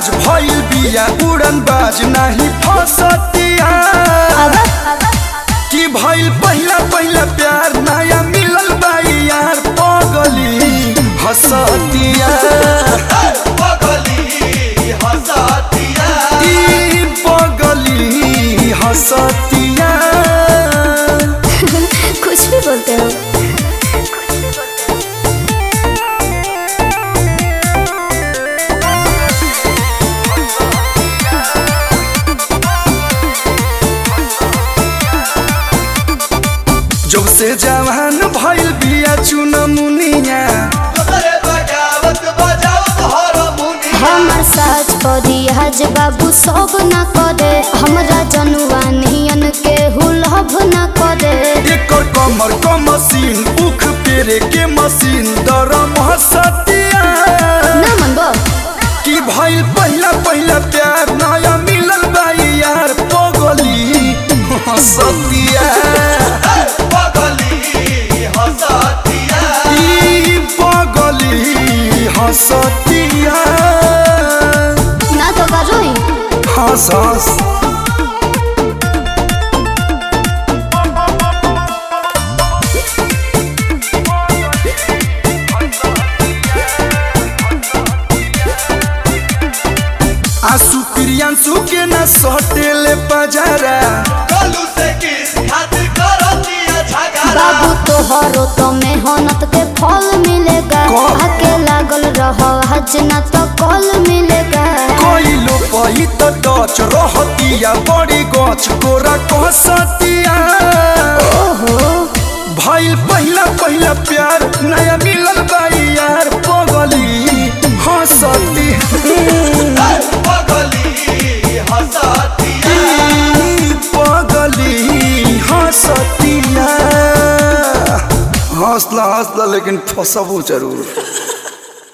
बाज भइल बिया उड़न बाज नाही फसतिया कि भइल पहिला पहिला प्यार नया मिलल बाई यार पगली हसतिया ई पगली हसतिया कुछ भी बोलते हो जब से जवान भइल बिया चुनमुनिया हमर साज परी हज बाबू सब न करे हमरा जनुआ नियन के हुलभ न करे एकर कमर क मशीन उख पेरे के मशीन दरम हसतिया ना मनबो कि भइल पहिला पहिला प्यार नया मिलल बाई यार पगली हसतिया ई पगली हसतिया ना तो करोई हंस हंस आंसू प्रियांशु के न सटेले पजारा बाबू तोहरो तो मेहनत के फल मिलेगा कौन? आके लागल रहो हज न तो कल मिलेगा कोइलो पही त डच रहतिया बड़ी गछ कोरा कहसतिया ओहो भइल पहिला पहिला प्यार नया मिलल बाई यार पगली हंसती ई पगली हंसतिया हंसला हंसला लेकिन फसबो जरूर